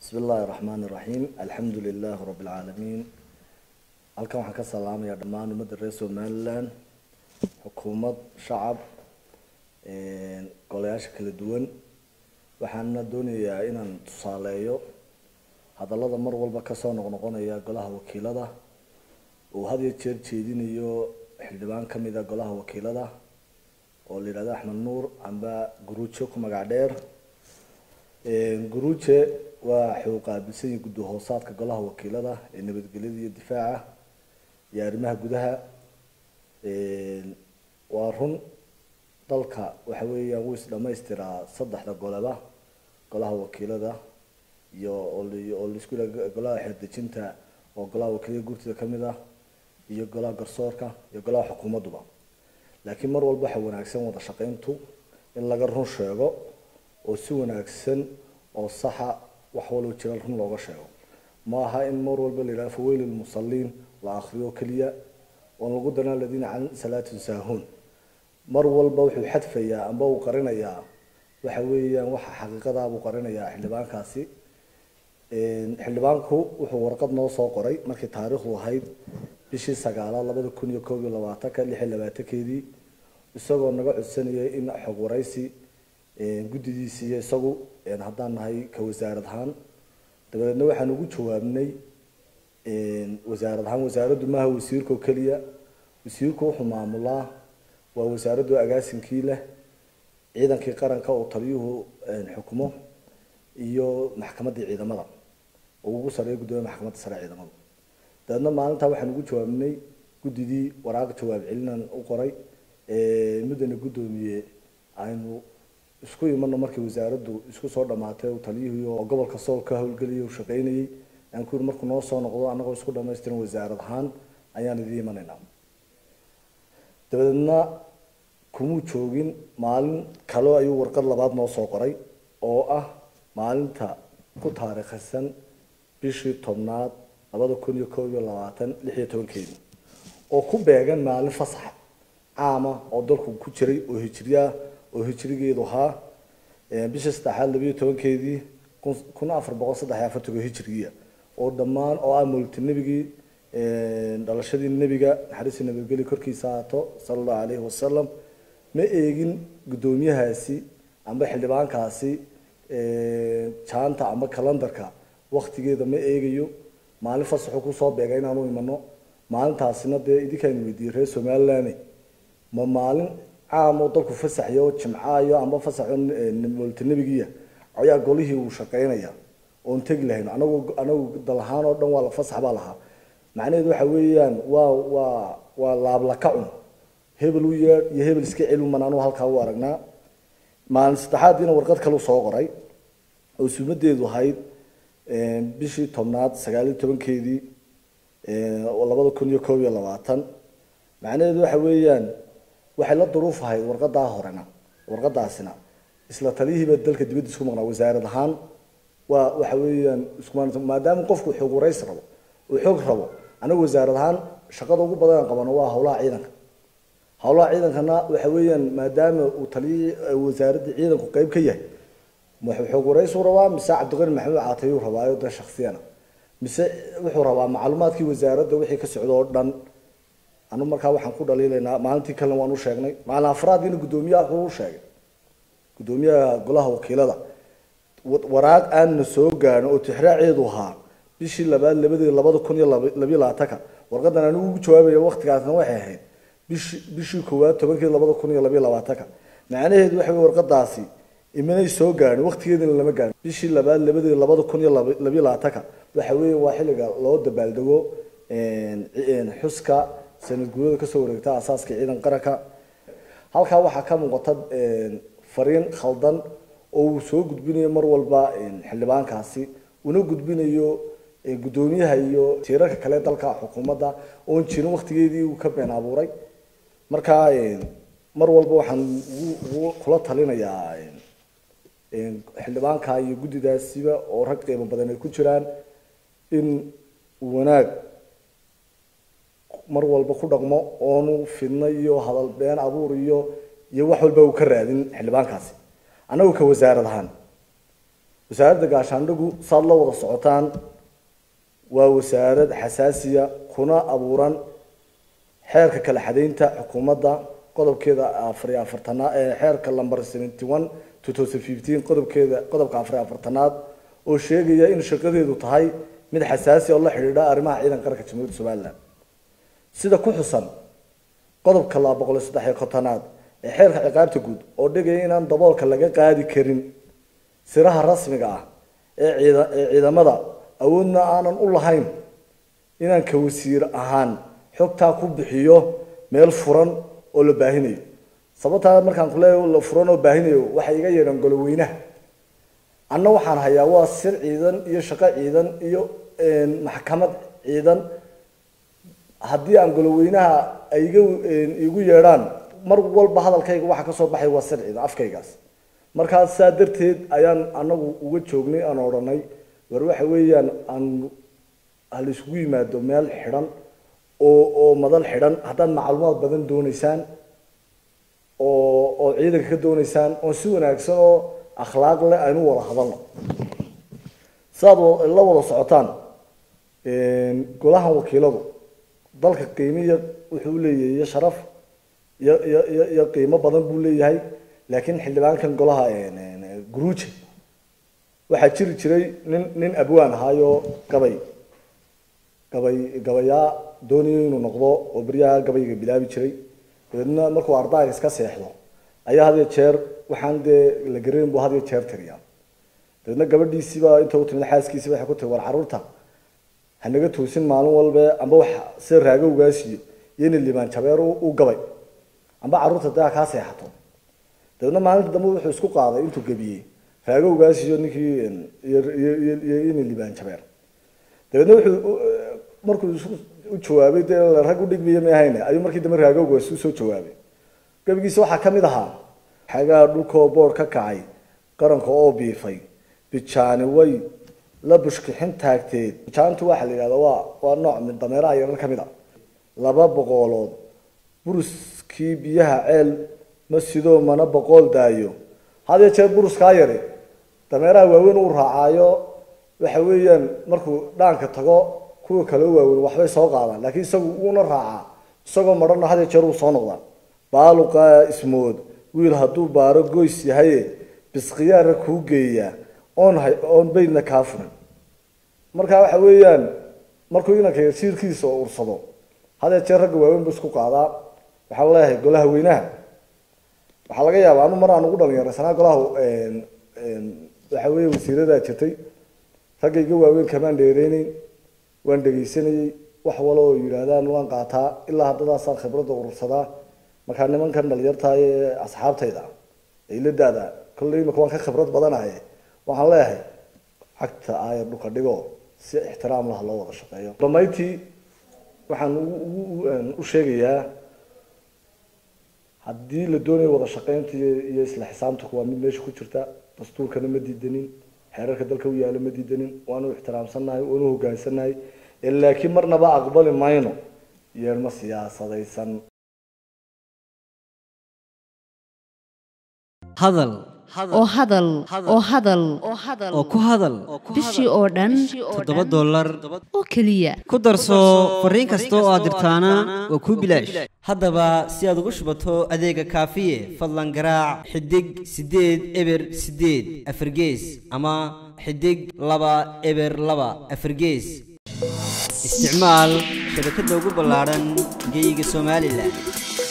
bismi illaahi raxmaan iraxiim alxamdu lilaahi rabi lcaalamiin halkan waxaan ka salaamayaa dhammaan ummadda reer somaliland xukuumad shacab golayaasha kala duwan waxaana doonayaa inaan tusaaleeyo hadallada mar walba kasoo noqnoqonaya golaha wakiilada uu had iyo jeer jeedinayo xildhibaan kamid a golaha wakiilada oo la yidhahdo axmed nuur amba guruujo ku magac dheer guruuje waa xuu qaabilsan yahi guddi hoosaadka golaha wakiilada ee nabadgelyada iyo difaaca iyo arrimaha gudaha waa run dalka waxa weeyaan wuu isdhamaystiraa saddexda goleba golaha wakiilada iyo oo laisku yidhaha golaha xeerdejinta oo golaha wakiilada gurtida kamid ah iyo golaha garsoorka iyo golaha xukuumadduba laakiin mar walba waxaa wanaagsan wada shaqayntu in laga run sheego oo si wanaagsan oo saxa wax walba jira run looga sheego ma aha in mar walba la yidhaha faweyl lmusaliin la akriyo keliya oon lagu daran aladiina can salaatin saahuun mar walba wuxuu xadfayaa amba uu qarinayaa waxa weeyaan waxa xaqiiqadaa buu qarinayaa xildhibaankaasi xildhibaanku wuxuu warqad noo soo qoray markii taariikhdu ahayd bishii sagaalaad labada kun iyo koob iyo labaatanka lix iyo labaatankeedii isagoo naga codsanayay in xog waraysi guddidiisi iyo isagu haddaan nahay ka wasaarad ahaan dabadeedna waxaan ugu jawaabnay wasaarad ahaan wasaaraddu maaha wasiirka oo keliya wasiirku wuxuu maamulaa waa wasaaraddu agaasinkii leh ciidankii qaranka oo taliyuhu xukumo iyo maxkamaddii ciidamada oo ugu sareeya guddoomiya maxkamadda sare ciidamada dabeedna maalintaa waxaan ugu jawaabnay guddidii waraaq jawaab celinan u qoray muddana guddoomiye aynu isku imano markii wasaaraddu isku soo dhamaatay taliyihii oo gobolka sool ka howlgeliyay u shaqaynayay aan ku yiri markuu noo soo noqdo annagoo isku dhamaystiran wasaarad ahaan ayaan idin imanaynaa dabadeedna kumuu joogin maalin kale ayuu warqad labaad noo soo qoray oo ah maalinta ku taariikhisan bishii tobnaad labada kun iyo koob iyo labaatan lix iyo tobankeedii oo ku beegan maalin fasaxa caama oo dalku ku jiray oo hijriyaah oo hijrigeedu ahaa bishii saddexaad labiyo tobankeedii kun afar boqol saddex iyo afartanko hijrigiia oo dhammaan oo ah multi nebigii dhalashadii nebiga naxariistii nabadgeli korkiisa haato sala allahu alayhi wasalam ma eegin guddoomiyahaasi amba xildhibaankaasi jaanta amba kalandarka waktigeeda ma eegayo maalin fasaxu kusoo beega inaanu imano maalintaasina dee idinkaan weydiiyey reer somaliland ma maalin caam oo dalku fasaxyo jimcaayo amba fasaxo multinebigiya ayaa golihii uu shaqaynaya oon tegi lahayn anagu anagu dal ahaan oo dhan waa la fasax baa lahaa macnaheedu waxa weeyaan waa waa waa laablakacun hebel u yeedh iyo hebel iska celin anu halkaa u aragnaa maalin saddexaadiina warqad kale soo qoray oo sumadeedu ahayd bishii tobnaad sagaal iyo tobankeedii labada kun iyo koob iyo labaatan macnaheedu waxa weeyaan waxay la duruuf ahayd warqadaa horena warqadaasina isla taliyihiiba dalka dibadda isku maqnaa wasaarad ahaan waa waxa weeyaan isku maadaama qofku xoog waraysi rabo uu xoog rabo anagu wasaarad ahaan shaqada ugu badan aan qabano waa howlaha ciidanka howlaha ciidankana waxa weeyaan maadaama uu taliyihii wasaaradda ciidanku qeyb ka yahay wuxuu xoog waraysu rabaa mise cabdiqani maxamed caatayuu rabaayo de shaksiyana mise wuxuu rabaa macluumaadkii wasaaradda wixii ka socda oo dhan anu markaa waxaan ku dhaliilaynaa maalintii kalena waan u sheegnay maalin afraadkiina guddoomiyaha wuxuu u sheegay guddoomiyaha golaha wakiilada waraaq aanna soo gaarin oo tixraaceedu ahaa bishii labaad labadeed labada kun iyo labiyo labaatanka warqadan anigu ugu jawaabaya waktigaasna waxay ahayd bishi bishii koowaad tobankeed labada kun iyo labiyo labaatanka macnaheedu waxa wey warqadaasi imanay soo gaarin waktigeedina lama gaarin bishii labaad labadeed labada kun iyo labiyo labaatanka waxa weeye waa xilliga loo dabaaldego xuska sanad guurada kasoo wareegta asaaska ciidan qaranka halkaa waxaa ka muuqata fariin khaldan oo uu soo gudbinayo mar walba xildhibaankaasi una gudbinayo guddoomiyaha iyo tiirarka kale dalka xukuumadda oon jirin waktigeedii uu ka been abuuray markaa mar walba waxaan kula talinayaa xildhibaanka iyo guddidaasiba oo rag qiimo badan ay ku jiraan in wanaag mar walba ku dhaqmo oonu fidno iyo hadal been abuur iyo iyo wax walba uu ka raadin xildhibaankaasi annagu ka wasaarad ahaan wasaaradda gaashaandhigu saad la wada socotaan waa wasaarad xasaasiya kuna abuuran xeerka kala xadaynta xukuumadda qodobkeeda afar iyo afartanaad ee xeerka lamber seventy one two thousand fifteen qodobkeeda qodobka afar iyo afartanaad oo sheegaya in shaqadeedu tahay mid xasaasi oo la xidhiidha arrimaha ciidan qaranka jamhuuriyadda somaliland sida ku xusan qodobka laba boqol iyo saddex iyo kontonaad ee xeerka ciqaabta guud oo dhigaya inaan daboolka laga qaadi karin siraha rasmiga ah ee ciida ee ciidamada awoodna aanan u lahayn inaan ka wasiir ahaan xogtaa ku bixiyo meel furan oo la baahinayo sababtaa markaan ku leeyahay la furan oo baahinayo waxay iga yeedhaan goloweynaha anna waxaan hayaa waa sir ciidan iyo shaqo ciidan iyo maxkamad ciidan haddii aan goloweynaha ay iga igu yeedhaan mar walba hadalkayga waxa kasoo baxay waa sir ciidan afkaygaas markaas saa darteed ayaan anagu uga joognay aan odhanay war waxa weeyaan aan hala isugu yimaado meel xidhan oo oo madal xidhan haddaad macluumaad badan dooneysaan oo oo ciidanka ka dooneysaan oo si wanaagsan oo akhlaaq leh aynu wada hadalno sidaad la wada socotaan golahan wakiiladu dalka qiimiya wuxuu leeyahay iyo sharaf iyo iyo iyo iyo qiimo badan buu leeyahay laakiin xildhibaankan golaha guruuje waxaa jiri jiray nin nin abwaan ahaayo gabay gabay gabayaa doonayo inuu noqdo oo beryaha gabayga bilaabi jiray dabeedna markuu ardaaga iska seexdo ayaa had iyo jeer waxaan dee la garayn buu had iyo jeer tiriyaa dabeedna gabadhiisiiba inta u timid xaaskiisiba waxay ku tiri war carruurta hanaga toosin maalin walbe amba wax sida raagowgaasiyo iyo ina limaan jabeer u gabay amba carruurta dee ha kaa seexato dabeedna maalinta dambe wuxuu isku qaaday intuu gebiyey raagowgaas iyo ninkii iyo iyo ina limaan jabeer dabeedna wuxuu markuu u jawaabay dee rag u dhigmiya ma ahayne ayuu markii dambe raagowgaas usoo jawaabay gebigiisa waxaa ka mid ahaa xagaa dhulkoo boor ka kacay qaranka oo biifay bijaani way la bushkixin taagteed bijaantu waxaa la yidhahda waa waa nooc mid dameeraha yarar ka mid a laba boqolood buruskii biyaha ceel ma sidoo mana boqool daayo had iyo jeer buruskaa yari dameeraha waaweyn uu raacaayo waxa weeyaan markuu dhaanka tago kuwa kale u waaweyn waxbay soo qaadaan laakiin isagu uuna raacaa isagoo marana had iyo jeer uu soo noqdaa baaluqa ismood wiil hadduu baaro goys yahaye bisqiyaara kuu geeyaa oon hay oon baydna kaa furin marka waxa weeyaan markuu inanka siirkiisa oo ursado had iyo jeer ragga waaweyn buu isku qaadaa waxaan leeyahay golaha weynaha waxaa laga yaabaa anu mar aan ugu dhalinyaraysanaa golaha waxa weeye wasiiradaa jirtay ragga iga waaweyn kamaan dheereyneyn waan dhegaysanayey wax walo oo yidhaahdaan waan qaataa ilaa haddadaasaan khibradda urursadaa markaa nimankan dhalinyartaay ee asxaabtayda ay la daada kolley imika waan ka khibrad badanahay waxaan leeyahay cagta aayar dhulka dhigo si ixtiraam laha loo wada shaqeeyo damayntii waxaan u sheegayaa haddii la doonayo wada shaqeynta iyo isla xisaabtanku waa mid meesha ku jirta dastuurkana ma diidanin xeerarka dalka u yaala ma diidanin waanu ixtiraamsannahay waanu hoggaansannahay laakiin marnaba aqbali mayno yeelma siyaasadaysan hadal oo hadal oo hadal oo ku hadal bishii oo dhan toddoba dollar oo keliya ku darso fariin kasta oo aad dirtaana waa kuu bilaash haddaba si aad ugu shubato adeega kaafiye fadlan garaac xidig siddeed eber siddeed afargees ama xidig laba eber laba afargees isticmaal shabakadda ugu ballaadhan geyga somalilan